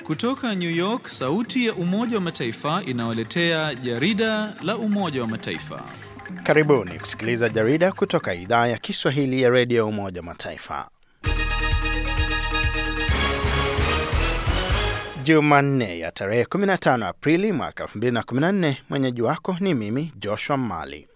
Kutoka New York, sauti ya Umoja wa Mataifa inawaletea jarida la Umoja wa Mataifa. Karibuni kusikiliza jarida kutoka idhaa ya Kiswahili ya redio ya Umoja wa Mataifa. Jumanne ya tarehe 15 Aprili mwaka 2014. Mwenyeji wako ni mimi Joshua Mali.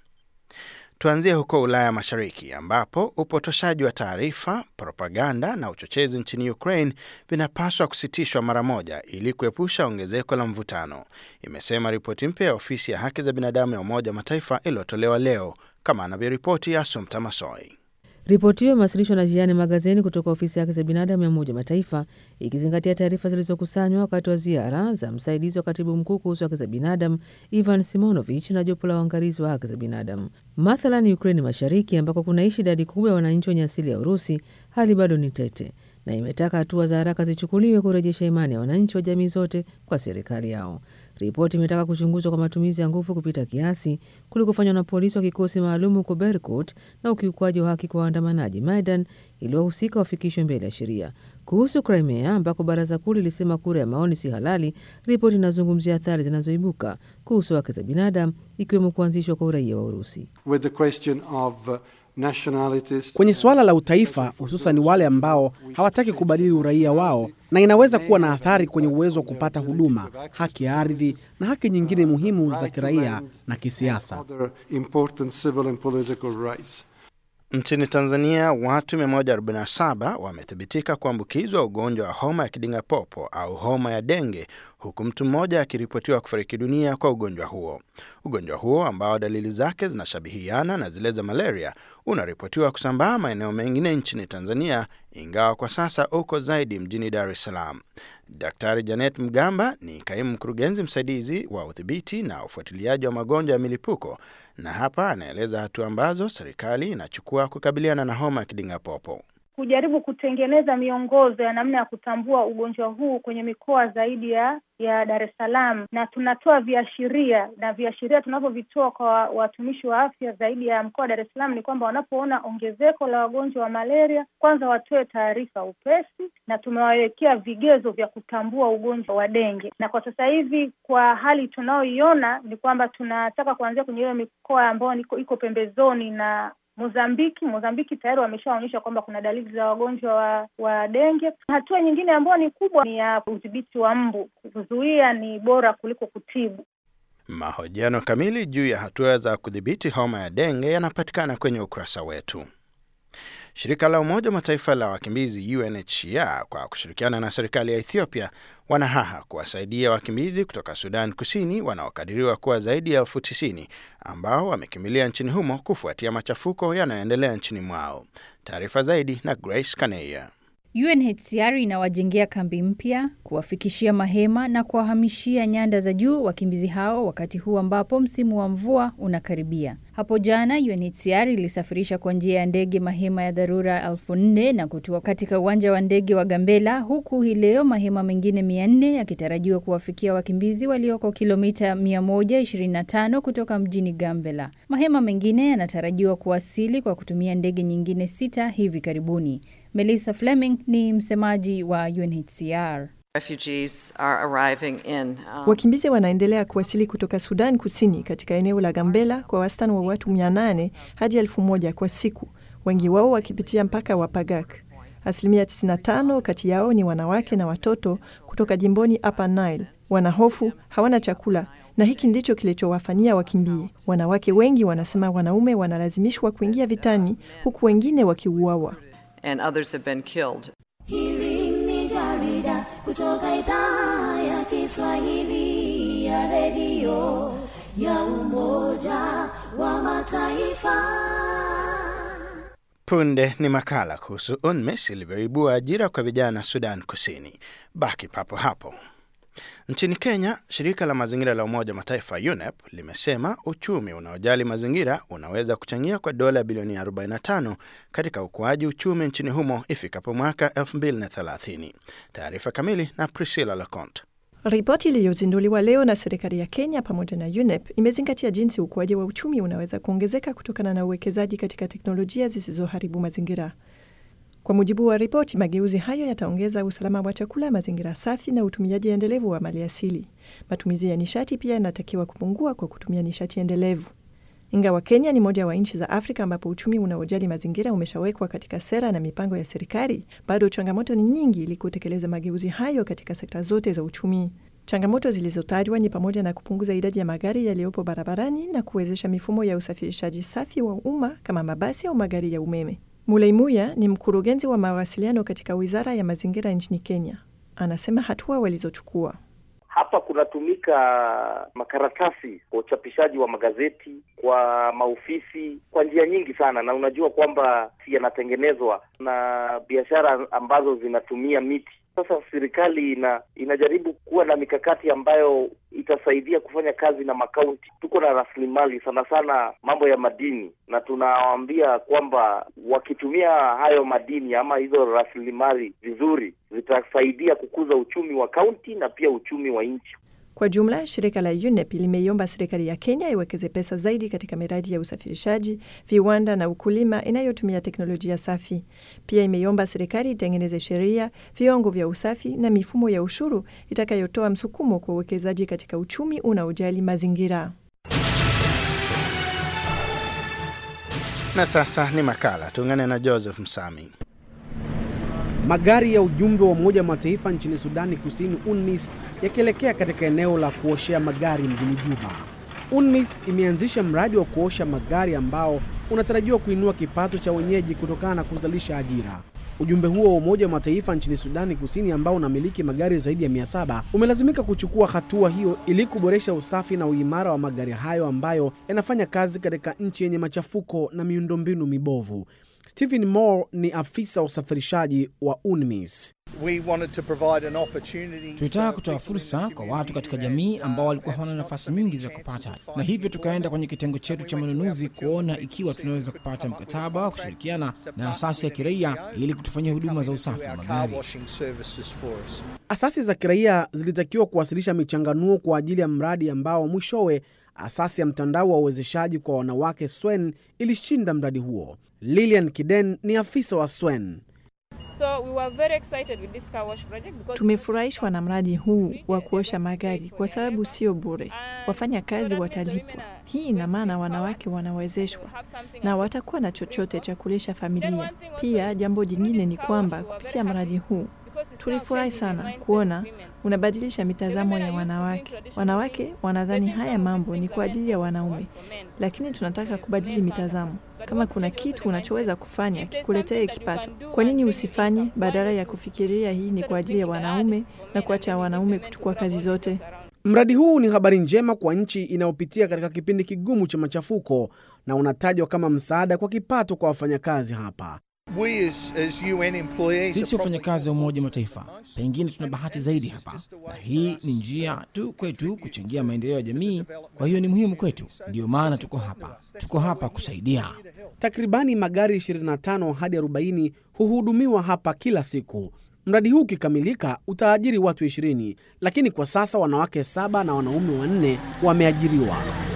Tuanzie huko Ulaya Mashariki ambapo upotoshaji wa taarifa, propaganda na uchochezi nchini Ukraine vinapaswa kusitishwa mara moja ili kuepusha ongezeko la mvutano, imesema ripoti mpya ya ofisi ya haki za binadamu ya Umoja wa Mataifa iliyotolewa leo, kama anavyoripoti Asumta Masoi. Ripoti hiyo imewasilishwa na Jiani Magazini kutoka ofisi ya haki za binadamu ya Umoja Mataifa, ikizingatia taarifa zilizokusanywa wakati wa ziara za msaidizi wa katibu mkuu kuhusu haki za binadamu Ivan Simonovich na jopo la uangalizi wa haki za binadamu. Mathalan, Ukraini Mashariki, ambako kunaishi idadi kubwa ya wananchi wenye asili ya Urusi, hali bado ni tete, na imetaka hatua za haraka zichukuliwe kurejesha imani ya wananchi wa jamii zote kwa serikali yao. Ripoti imetaka kuchunguzwa kwa matumizi ya nguvu kupita kiasi kulikofanywa na polisi wa kikosi maalum huko Berkut na ukiukwaji wa haki kwa waandamanaji Maidan ili wahusika wafikishwe mbele ya sheria. Kuhusu Crimea ambako baraza kuu lilisema kura ya maoni si halali, ripoti inazungumzia athari zinazoibuka kuhusu haki za binadamu ikiwemo kuanzishwa kwa uraia wa Urusi. With the question of, uh, nationalities. Kwenye suala la utaifa, hususan wale ambao hawataki kubadili uraia wao, na inaweza kuwa na athari kwenye uwezo wa kupata huduma, haki ya ardhi na haki nyingine muhimu za kiraia na kisiasa. Other important civil and political rights. Nchini Tanzania watu 147 wamethibitika kuambukizwa ugonjwa wa homa ya kidingapopo au homa ya denge, huku mtu mmoja akiripotiwa kufariki dunia kwa ugonjwa huo. Ugonjwa huo ambao dalili zake zinashabihiana na zile za malaria unaripotiwa kusambaa maeneo mengine nchini Tanzania, ingawa kwa sasa uko zaidi mjini Dar es Salaam. Daktari Janet Mgamba ni kaimu mkurugenzi msaidizi wa udhibiti na ufuatiliaji wa magonjwa ya milipuko, na hapa anaeleza hatua ambazo serikali inachukua kukabiliana na homa ya kidingapopo. Kujaribu kutengeneza miongozo ya namna ya kutambua ugonjwa huu kwenye mikoa zaidi ya ya Dar es Salaam, na tunatoa viashiria na viashiria tunavyovitoa kwa watumishi wa afya zaidi ya mkoa wa Dar es Salaam ni kwamba wanapoona ongezeko la wagonjwa wa malaria, kwanza watoe taarifa upesi, na tumewawekea vigezo vya kutambua ugonjwa wa denge. Na kwa sasa hivi kwa hali tunayoiona ni kwamba tunataka kuanzia kwenye hiyo mikoa ambayo iko pembezoni na Mozambiki. Mozambiki tayari wameshaonyesha kwamba kuna dalili za wagonjwa wa, wa denge. Hatua nyingine ambayo ni kubwa ni ya udhibiti wa mbu. Kuzuia ni bora kuliko kutibu. Mahojiano kamili juu ya hatua za kudhibiti homa ya denge yanapatikana kwenye ukurasa wetu. Shirika la Umoja wa Mataifa la wakimbizi UNHCR kwa kushirikiana na serikali ya Ethiopia wanahaha kuwasaidia wakimbizi kutoka Sudan Kusini wanaokadiriwa kuwa zaidi ya elfu tisini ambao wamekimbilia nchini humo kufuatia machafuko yanayoendelea nchini mwao. Taarifa zaidi na Grace Kaneya. UNHCR inawajengea kambi mpya, kuwafikishia mahema na kuwahamishia nyanda za juu wakimbizi hao wakati huu ambapo msimu wa mvua unakaribia. Hapo jana UNHCR ilisafirisha kwa njia ya ndege mahema ya dharura elfu nne na kutua katika uwanja wa ndege wa Gambela, huku hii leo mahema mengine mia nne yakitarajiwa kuwafikia wakimbizi walioko kilomita 125 kutoka mjini Gambela. Mahema mengine yanatarajiwa kuwasili kwa kutumia ndege nyingine sita hivi karibuni. Melissa Fleming ni msemaji wa UNHCR. Refugees are arriving in, um, Wakimbizi wanaendelea kuwasili kutoka Sudan Kusini katika eneo la Gambela kwa wastani wa watu 800 hadi elfu moja kwa siku, wengi wao wakipitia mpaka wa Pagak. Asilimia 95 kati yao ni wanawake na watoto kutoka jimboni Upper Nile. Wana hofu, hawana chakula na hiki ndicho kilichowafanyia wakimbie. Wanawake wengi wanasema wanaume wanalazimishwa kuingia vitani huku wengine wakiuawa. and others have been killed. Hili ni jarida kutoka idhaa ya Kiswahili ya redio ya Umoja wa Mataifa. Punde ni makala kuhusu UNMISS ilivyoibua ajira kwa vijana Sudan Kusini. Baki papo hapo. Nchini Kenya, shirika la mazingira la Umoja wa Mataifa UNEP limesema uchumi unaojali mazingira unaweza kuchangia kwa dola bilioni 45 katika ukuaji uchumi nchini humo ifikapo mwaka 2030. Taarifa kamili na Priscilla Leconte. Ripoti iliyozinduliwa leo na serikali ya Kenya pamoja na UNEP imezingatia jinsi ukuaji wa uchumi unaweza kuongezeka kutokana na uwekezaji katika teknolojia zisizoharibu mazingira. Kwa mujibu wa ripoti, mageuzi hayo yataongeza usalama wa chakula, mazingira safi na utumiaji endelevu wa maliasili. Matumizi ya nishati pia yanatakiwa kupungua kwa kutumia nishati endelevu. Ingawa Kenya ni moja wa nchi za Afrika ambapo uchumi unaojali mazingira umeshawekwa katika sera na mipango ya serikali, bado changamoto ni nyingi ili kutekeleza mageuzi hayo katika sekta zote za uchumi. Changamoto zilizotajwa ni pamoja na kupunguza idadi ya magari yaliyopo barabarani na kuwezesha mifumo ya usafirishaji safi wa umma kama mabasi au magari ya umeme. Mulei Muya ni mkurugenzi wa mawasiliano katika Wizara ya Mazingira nchini Kenya. Anasema hatua walizochukua hapa kunatumika makaratasi kwa uchapishaji wa magazeti, kwa maofisi, kwa njia nyingi sana, na unajua kwamba yanatengenezwa na biashara ambazo zinatumia miti. Sasa serikali ina inajaribu kuwa na mikakati ambayo itasaidia kufanya kazi na makaunti. Tuko na rasilimali sana sana mambo ya madini, na tunawaambia kwamba wakitumia hayo madini ama hizo rasilimali vizuri, zitasaidia kukuza uchumi wa kaunti na pia uchumi wa nchi. Kwa jumla, shirika la UNEP limeiomba serikali ya Kenya iwekeze pesa zaidi katika miradi ya usafirishaji, viwanda na ukulima inayotumia teknolojia safi. Pia imeiomba serikali itengeneze sheria, viwango vya usafi na mifumo ya ushuru itakayotoa msukumo kwa uwekezaji katika uchumi unaojali mazingira. Na sasa ni makala, tuungane na Joseph Msami. Magari ya ujumbe wa Umoja wa Mataifa nchini Sudani Kusini, UNMISS, yakielekea katika eneo la kuoshea magari mjini Juba. UNMISS imeanzisha mradi wa kuosha magari ambao unatarajiwa kuinua kipato cha wenyeji kutokana na kuzalisha ajira. Ujumbe huo wa Umoja wa Mataifa nchini Sudani Kusini ambao unamiliki magari zaidi ya 700 umelazimika kuchukua hatua hiyo ili kuboresha usafi na uimara wa magari hayo ambayo yanafanya kazi katika nchi yenye machafuko na miundombinu mibovu. Stephen Moore ni afisa wa usafirishaji wa UNMISS. Tulitaka kutoa fursa kwa watu katika jamii ambao walikuwa hawana nafasi nyingi za kupata, na hivyo tukaenda kwenye kitengo chetu cha manunuzi kuona ikiwa tunaweza kupata mkataba wa kushirikiana na asasi ya kiraia ili kutufanyia huduma za usafi wa magari. Asasi za kiraia zilitakiwa kuwasilisha michanganuo kwa ajili ya mradi ambao mwishowe asasi ya mtandao wa uwezeshaji kwa wanawake SWEN ilishinda mradi huo. Lilian Kiden ni afisa wa SWEN. So we were very excited with this car wash project because Tumefurahishwa na mradi huu wa kuosha magari kwa sababu sio bure, wafanya kazi watalipwa. Hii ina maana wanawake wanawezeshwa na watakuwa na chochote cha kulisha familia. Pia jambo jingine ni kwamba kupitia mradi huu tulifurahi sana kuona unabadilisha mitazamo ya wanawake. Wanawake wanadhani haya mambo ni kwa ajili ya wanaume, lakini tunataka kubadili mitazamo. Kama kuna kitu unachoweza kufanya kikuletee kipato, kwa nini usifanye, badala ya kufikiria hii ni kwa ajili ya wanaume na kuacha wanaume kuchukua kazi zote? Mradi huu ni habari njema kwa nchi inayopitia katika kipindi kigumu cha machafuko na unatajwa kama msaada kwa kipato kwa wafanyakazi hapa. Sisi wafanyakazi wa Umoja wa Mataifa pengine tuna bahati zaidi hapa, na hii ni njia tu kwetu kuchangia maendeleo ya jamii. Kwa hiyo ni muhimu kwetu, ndiyo maana tuko hapa. Tuko hapa kusaidia. Takribani magari 25 hadi 40 huhudumiwa hapa kila siku. Mradi huu ukikamilika utaajiri watu 20, lakini kwa sasa wanawake saba na wanaume wanne wameajiriwa.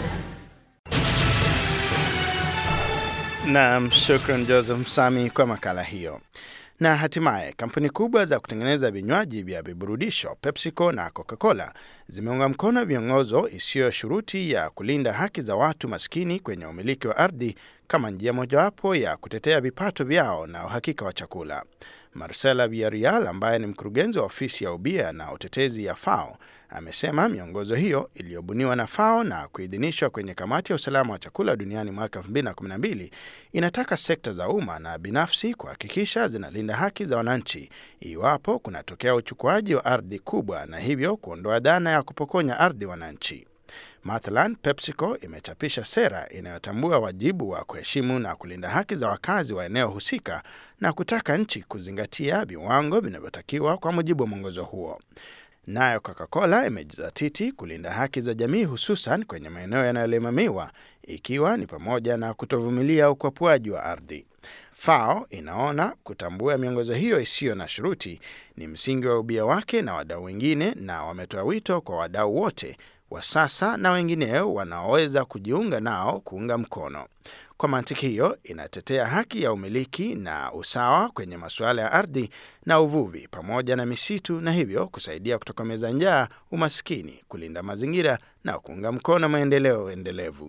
Naam, shukran Joseph Msami kwa makala hiyo. Na hatimaye kampuni kubwa za kutengeneza vinywaji vya viburudisho PepsiCo na Coca-Cola zimeunga mkono miongozo isiyo shuruti ya kulinda haki za watu maskini kwenye umiliki wa ardhi kama njia mojawapo ya kutetea vipato vyao na uhakika wa chakula. Marcela Villarreal ambaye ni mkurugenzi wa ofisi ya ubia na utetezi ya FAO amesema miongozo hiyo iliyobuniwa na FAO na kuidhinishwa kwenye kamati ya usalama wa chakula duniani mwaka 2012 inataka sekta za umma na binafsi kuhakikisha zinalinda haki za wananchi iwapo kunatokea uchukuaji wa ardhi kubwa na hivyo kuondoa dhana ya kupokonya ardhi wananchi. Mathalan, PepsiCo imechapisha sera inayotambua wajibu wa kuheshimu na kulinda haki za wakazi wa eneo husika na kutaka nchi kuzingatia viwango vinavyotakiwa kwa mujibu wa mwongozo huo. Nayo Coca-Cola imejizatiti kulinda haki za jamii hususan kwenye maeneo yanayolimamiwa ikiwa ni pamoja na kutovumilia ukwapuaji wa ardhi. FAO inaona kutambua miongozo hiyo isiyo na shuruti ni msingi wa ubia wake na wadau wengine, na wametoa wito kwa wadau wote wa sasa na wengineo wanaoweza kujiunga nao kuunga mkono. Kwa mantiki hiyo, inatetea haki ya umiliki na usawa kwenye masuala ya ardhi na uvuvi pamoja na misitu, na hivyo kusaidia kutokomeza njaa, umaskini, kulinda mazingira na kuunga mkono maendeleo endelevu.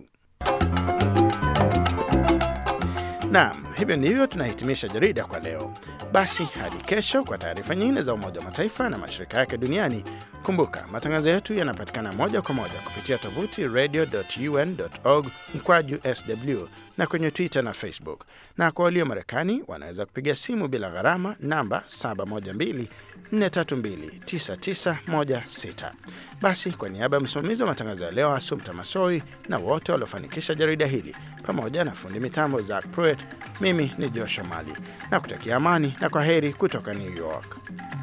Naam, hivyo ndivyo tunahitimisha jarida kwa leo. Basi hadi kesho kwa taarifa nyingine za Umoja wa Mataifa na mashirika yake duniani. Kumbuka, matangazo yetu yanapatikana moja kwa moja kupitia tovuti radio.un.org mkwaju sw na kwenye Twitter na Facebook, na kwa walio Marekani wanaweza kupiga simu bila gharama namba 712-432-9916. Basi kwa niaba ya msimamizi wa matangazo ya leo Asumta Masoi na wote waliofanikisha jarida hili pamoja na fundi mitambo Zak Pruitt, mimi ni Joshua Mali na kutakia amani na kwa heri kutoka New York.